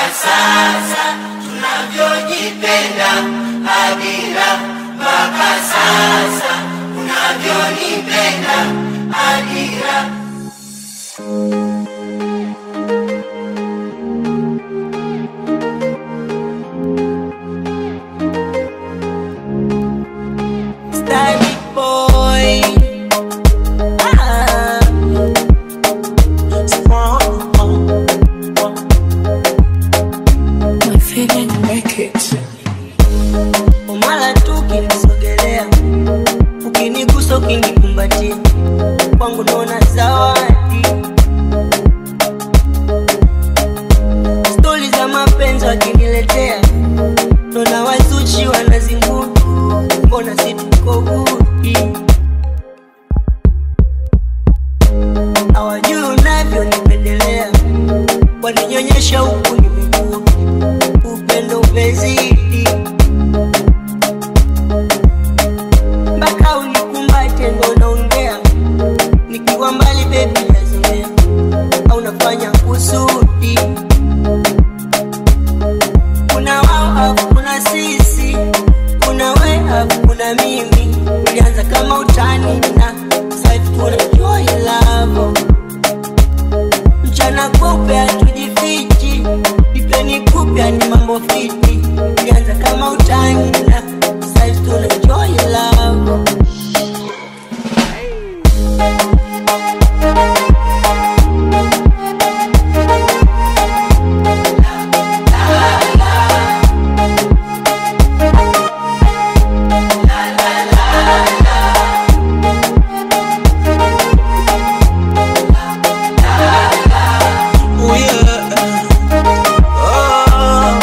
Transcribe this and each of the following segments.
sasa tunavyojipenda hadira mpaka sasa unavyonipenda hadira Stylish boy. Ah. My feeling make it. Umala tu ukinisogelea, ukinigusa, ukinikumbatia, kwangu naona zawadi. Stori za mapenzi wakiniletea, naona wazuchi wanazingua, mbona si tuko gudi? Hawajui unavyonipendelea, waninyonyesha huku nimekua, upendo umezidi mpaka unikumbate ndo naongea, nikiwa mbali bebi nazimea, au nafanya kusudi. Kuna wao afu kuna sisi, kuna we afu kuna mimi. Ulianza kama utani na sasa hivi tunajua love mchana kupe hatujifichi, ipeni kupya ni mambo fiti. Ulianza kama utani na sasa hivi tunajua love Oh yeah. Oh.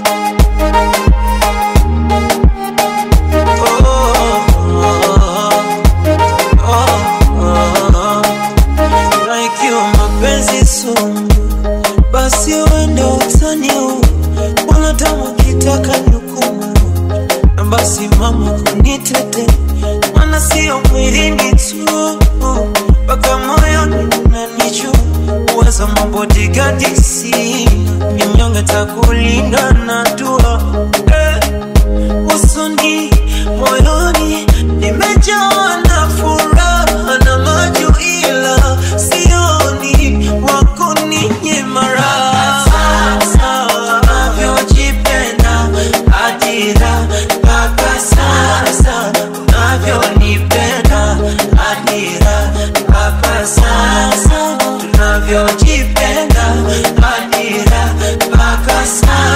Oh. Na ikiwa mapenzi sumu, basi uende utaniu, wanadamu kitaka nukumu, na basi mama kunitete, maana sio mwilini tu, mpaka moyoni unanijua, uweza mabodigadi sina, mnyonge takulinda na dua eh usoni moyoni nimejawa na furaha na maju ila sioni wako ninyima raha unavyojipenda hadira mpaka sasa unavyonipenda hadira mpaka sasa tunavyojipenda hadira mpaka sasa